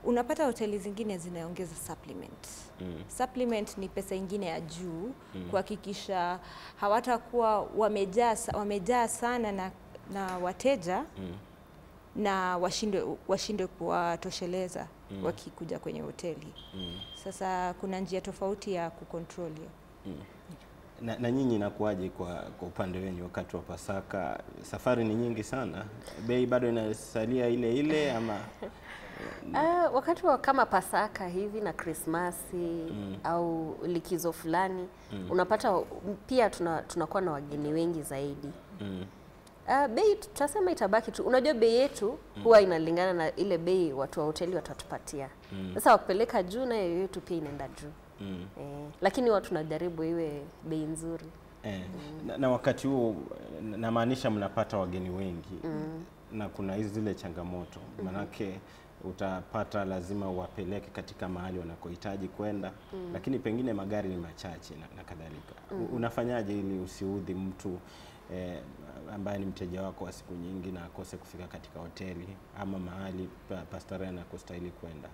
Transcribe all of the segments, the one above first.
unapata hoteli zingine zinaongeza supplement. Mm. Supplement ni pesa ingine ya juu kuhakikisha hawatakuwa wamejaa sa- wamejaa sana na, na wateja Mm. na washindwe washindwe kuwatosheleza wakikuja kwenye hoteli. Mm. Sasa kuna njia tofauti ya kucontrol hiyo. Na, na nyinyi inakuwaje kwa, kwa upande wenu wakati wa Pasaka? Safari ni nyingi sana, bei bado inasalia ile ile ama? Ah, wakati wa kama Pasaka hivi na Krismasi au likizo fulani unapata pia tuna, tunakuwa na wageni wengi zaidi. Mm. Uh, bei tutasema itabaki tu. Unajua bei yetu huwa inalingana na ile bei watu wa hoteli watatupatia. Sasa wakipeleka juu na hiyo yetu pia inaenda juu. Mm. Eh, lakini watu tunajaribu iwe bei nzuri. Eh, na, na wakati huo na- namaanisha mnapata wageni wengi na kuna hizi zile changamoto manake utapata lazima uwapeleke katika mahali wanakohitaji kwenda lakini pengine magari ni machache na, na kadhalika U- unafanyaje ili usiudhi mtu eh, ambaye ni mteja wako wa siku nyingi na akose kufika katika hoteli ama mahali pa, pa starehe anakostahili kwenda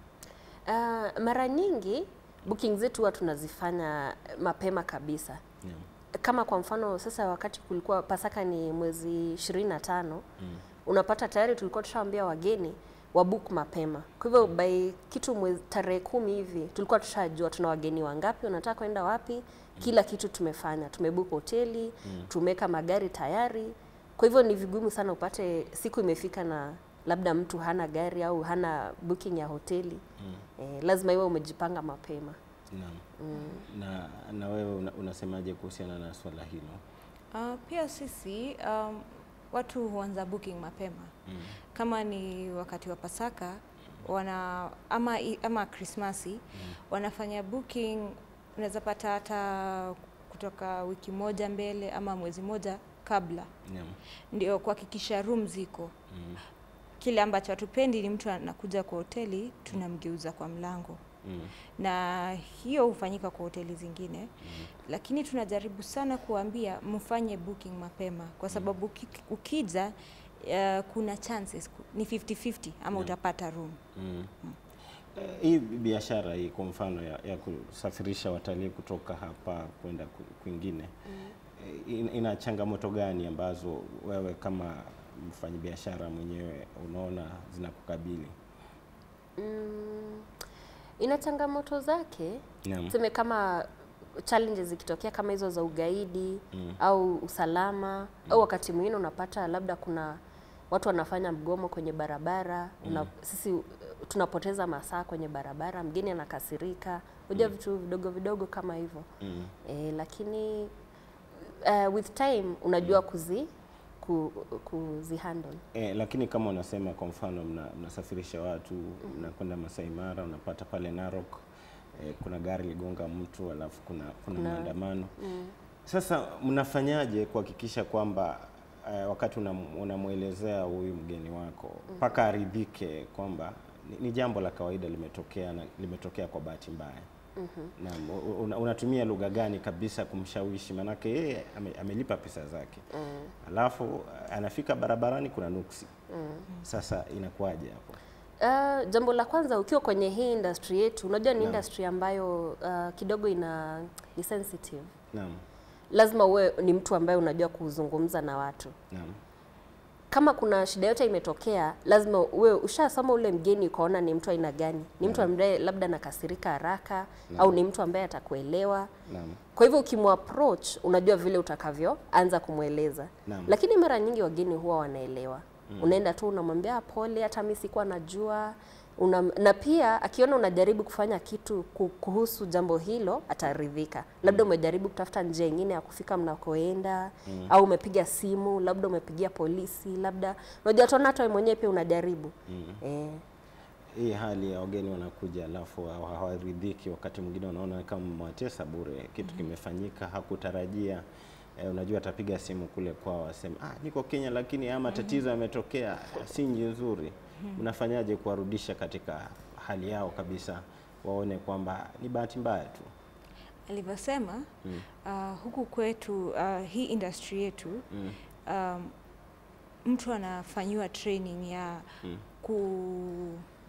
Uh, mara nyingi booking zetu huwa tunazifanya mapema kabisa. yeah. Kama kwa mfano sasa wakati kulikuwa Pasaka ni mwezi 25 unapata tayari tulikuwa tushaambia wageni wabook mapema. Kwa hivyo by kitu mwezi tarehe kumi hivi tulikuwa tushajua tuna wageni wangapi, wanataka kwenda wapi, kila kitu tumefanya. Tumebook hoteli, tumeweka magari tayari. Kwa hivyo ni vigumu sana upate siku imefika na labda mtu hana gari au hana booking ya hoteli. Eh, lazima iwe umejipanga mapema. Naam. Na, na wewe una, unasemaje kuhusiana na swala hilo? Uh, pia sisi um, watu huanza booking mapema kama ni wakati wa Pasaka wana ama, i- ama Krismasi wanafanya booking, unaweza pata hata kutoka wiki moja mbele ama mwezi moja kabla, Naam. ndio kuhakikisha room ziko. Mm. Kile ambacho hatupendi ni mtu anakuja kwa hoteli tunamgeuza kwa mlango Mm. na hiyo hufanyika kwa hoteli zingine lakini tunajaribu sana kuambia mfanye booking mapema kwa sababu uki- ukija uh, kuna chances ku- ni 50-50 ama utapata room Mm. Eh, Hii biashara hii kwa mfano ya, ya kusafirisha watalii kutoka hapa kwenda ku- kwingine eh, in- ina changamoto gani ambazo wewe kama mfanyabiashara mwenyewe unaona zinakukabili? Mm, ina changamoto zake Naam. tuseme kama challenges zikitokea kama hizo za ugaidi au usalama au wakati mwingine unapata labda kuna watu wanafanya mgomo kwenye barabara una, sisi uh, tunapoteza masaa kwenye barabara, mgeni anakasirika, unajua vitu vidogo vidogo kama hivyo Mm. e, lakini uh, with time unajua kuzi ku, kuzihandle Eh, lakini kama unasema kwa mfano mna, mnasafirisha watu mnakwenda Masai Mara unapata pale Narok eh, kuna gari ligonga mtu alafu kuna, kuna Kuna- maandamano sasa mnafanyaje kuhakikisha kwamba eh, wakati unam- unamwelezea huyu mgeni wako mpaka aridhike kwamba ni, ni jambo la kawaida limetokea na limetokea kwa bahati mbaya Naam, u- una, unatumia lugha gani kabisa kumshawishi? Maanake yeye ame, amelipa pesa zake alafu anafika barabarani kuna nuksi. Sasa inakuwaje hapo? Uh, jambo la kwanza ukiwa kwenye hii industry yetu, unajua ni Naam. industry ambayo uh, kidogo ina ni sensitive. Naam, Lazima uwe ni mtu ambaye unajua kuzungumza na watu. naam, Kama kuna shida yote imetokea, lazima uwe ushasoma ule mgeni ukaona ni mtu aina gani, ni mtu ambaye labda nakasirika haraka au ni mtu ambaye atakuelewa. naam, Kwa hivyo ukimapproach, unajua vile utakavyoanza kumweleza. Naam. Lakini mara nyingi wageni huwa wanaelewa. Unaenda tu unamwambia "Ah, pole, hata mimi sikuwa najua. Una, na pia akiona unajaribu kufanya kitu ku- kuhusu jambo hilo ataridhika. Labda umejaribu kutafuta njia nyingine ya kufika mnakoenda au umepiga simu, labda umepigia polisi, labda unajua tuona hata wewe mwenyewe pia unajaribu. Eh, hii hali ya wageni wanakuja alafu hawa- hawaridhiki, wakati mwingine wanaona kama mwatesa bure, kitu kimefanyika hakutarajia. Eh, unajua atapiga simu kule kwao aseme ah, niko Kenya lakini haya matatizo yametokea, si nji nzuri. Mnafanyaje kuwarudisha katika hali yao kabisa, waone kwamba ni bahati mbaya tu? alivyosema uh, huku kwetu uh, hii industry yetu um, mtu anafanyiwa training ya ku,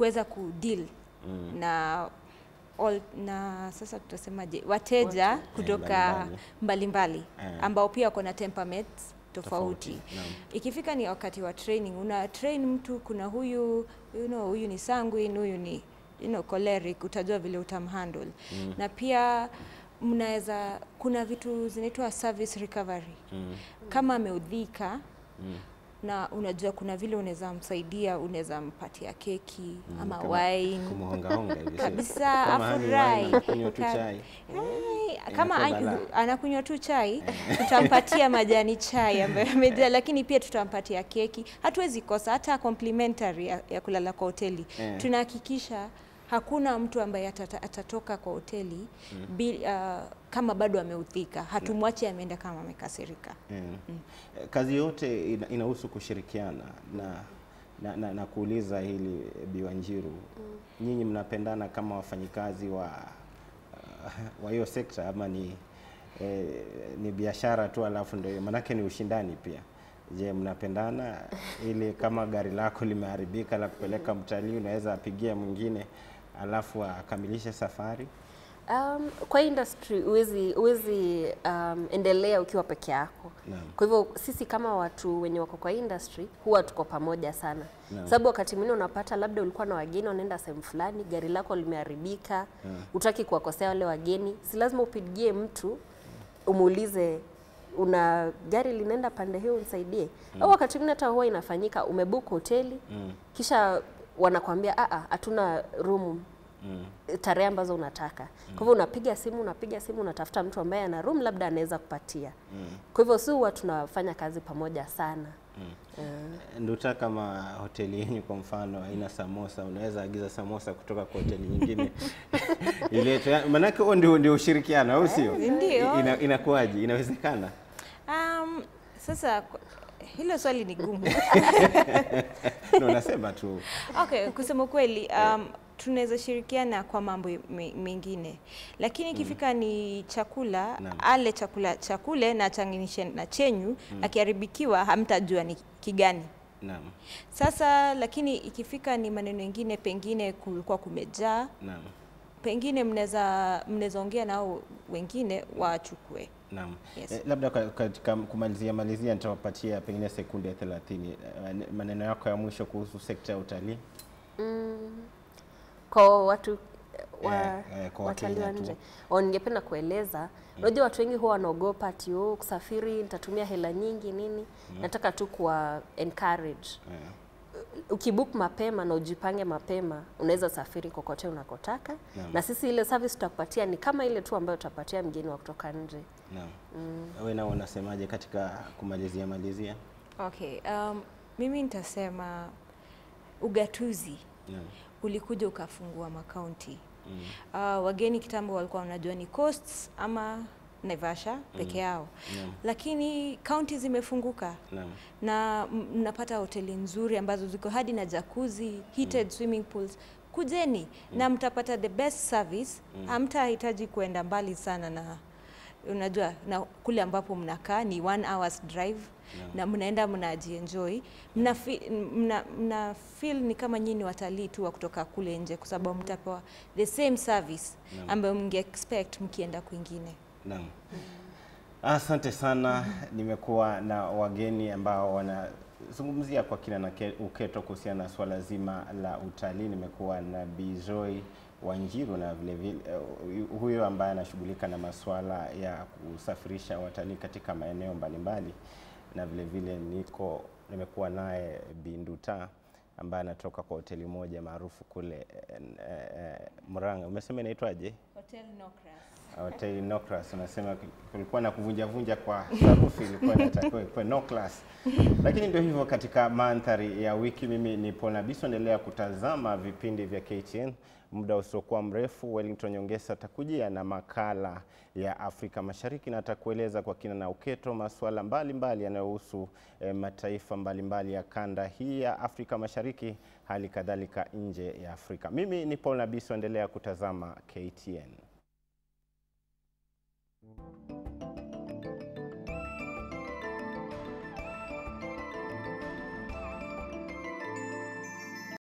kuweza kudeal na all, na sasa tutasemaje wateja kutoka mbalimbali. mbalimbali Eh. ambao pia wako na temperaments tofauti. Tofauti, naam. Ikifika ni wakati wa training, una train mtu, kuna huyu you know, huyu ni sanguine, huyu ni you know, choleric, utajua vile utamhandle mm. na pia mnaweza kuna vitu zinaitwa service recovery Mm. kama ameudhika Mm. na unajua kuna vile unaweza msaidia, unaweza mpatia keki ama Kama wine Kumhongahonga hivi, sio? kabisa, Kama hani afurahi. wine, anakunywa tu Ka- chai. Ai, kama Inakuwa an- balaa. anakunywa tu chai tutampatia majani chai ambayo amejaa, lakini pia tutampatia keki. Hatuwezi kosa hata complimentary ya, ya kulala kwa hoteli Eh. tunahakikisha hakuna mtu ambaye atata, atatoka kwa hoteli bi, uh, kama bado ameudhika. Hatumwachi ameenda kama amekasirika. Mm. Kazi yote ina- inahusu kushirikiana na, na, na, na kuuliza hili Bi Wanjiru, nyinyi mnapendana kama wafanyikazi wa uh, wa hiyo sekta ama ni eh, ni biashara tu alafu ndio manake ni ushindani pia. Je, mnapendana ili kama gari lako limeharibika la kupeleka mtalii unaweza apigia mwingine alafu akamilishe safari? Um, kwa industry huwezi huwezi um, endelea ukiwa peke yako. Naam. Kwa hivyo sisi kama watu wenye wako kwa industry huwa tuko pamoja sana. Naam. Sababu wakati mwingine unapata labda ulikuwa na wageni wanaenda sehemu fulani, gari lako limeharibika, utaki kuwakosea wale wageni, si lazima upigie mtu umuulize una gari linaenda pande hiyo unisaidie. Au wakati mwingine hata huwa inafanyika umebook hoteli Mm. kisha wanakwambia a a hatuna room Mm. tarehe ambazo unataka. Kwa hivyo unapiga simu, unapiga simu, unatafuta mtu ambaye ana room labda anaweza kupatia. Kwa hivyo si huwa tunafanya kazi pamoja sana. Nduta kama hoteli yenyu kwa mfano haina samosa, unaweza agiza samosa kutoka kwa hoteli nyingine iletwe. Maanake huo ndio, ndio ushirikiano, au sio? Ndio. Ina, inakuwaje? Inawezekana? Um, sasa kwa- hilo swali ni gumu. No, nasema tu Okay, kusema kweli um, tunaweza shirikiana kwa mambo me- mengine, lakini ikifika ni chakula Naam. ale chakula chakule na changanishe na chenyu, akiharibikiwa hamtajua ni kigani. naam, Sasa lakini ikifika ni maneno mengine, pengine kulikuwa kumejaa, naam, pengine mnaweza mnaweza ongea nao wengine wachukue. naam. Yes. Eh, labda ka- katika kumalizia malizia nitawapatia pengine sekunde 30 eh, maneno yako ya mwisho kuhusu sekta ya utalii. Kwa watu wa, Eh, eh, kwa watalii wa Wakenya tu. nje O, ningependa kueleza unajua watu wengi huwa wanaogopa ati oh, kusafiri nitatumia hela nyingi nini. Nataka tu kuwa encourage Eh, ukibook mapema na ujipange mapema, unaweza safiri kokote unakotaka Naam. na sisi ile service tutakupatia ni kama ile tu ambayo tutapatia mgeni wa kutoka nje. naam. Wewe nao unasemaje katika kumalizia malizia? Okay, um, mimi nitasema ugatuzi Naam. ulikuja ukafungua makaunti Mm. uh, wageni kitambo walikuwa wanajua ni coasts ama Naivasha peke yao Naam. lakini kaunti zimefunguka Naam. na m- mnapata hoteli nzuri ambazo ziko hadi na jacuzzi, heated swimming pools. Kujeni na mtapata the best service. Hamtahitaji kuenda mbali sana na unajua na kule ambapo mnakaa ni one hours drive na mnaenda mnajienjoy, mna, fi- mna, mna feel ni kama nyinyi ni watalii tu wa kutoka kule nje, kwa sababu mtapewa the same service ambayo mnge expect mkienda kwingine. Naam. Asante sana. Nimekuwa na wageni ambao wanazungumzia kwa kina na ke- uketo kuhusiana na swala zima la utalii. Nimekuwa na Bi Joy Wanjiru na vile vile eh, huyo ambaye anashughulika na masuala ya kusafirisha watalii katika maeneo mbalimbali, na vile vile niko nimekuwa naye Bi Nduta ambaye anatoka kwa hoteli moja maarufu kule eh, eh, Murang'a. Umesema inaitwaje? Hotel Nokras. Hotel no class unasema kulikuwa na kuvunja vunja kwa sarufi, ilikuwa inatakiwa ikuwe no class, lakini ndio hivyo. Katika mandhari ya wiki, mimi ni Paul Nabiso, endelea kutazama vipindi vya KTN. Muda usiokuwa mrefu, Wellington Nyongesa atakujia na makala ya Afrika Mashariki na atakueleza kwa kina na uketo masuala mbalimbali yanayohusu eh, mataifa mbalimbali ya kanda hii ya Afrika Mashariki, hali kadhalika nje ya Afrika. Mimi ni Paul Nabiso, endelea kutazama KTN.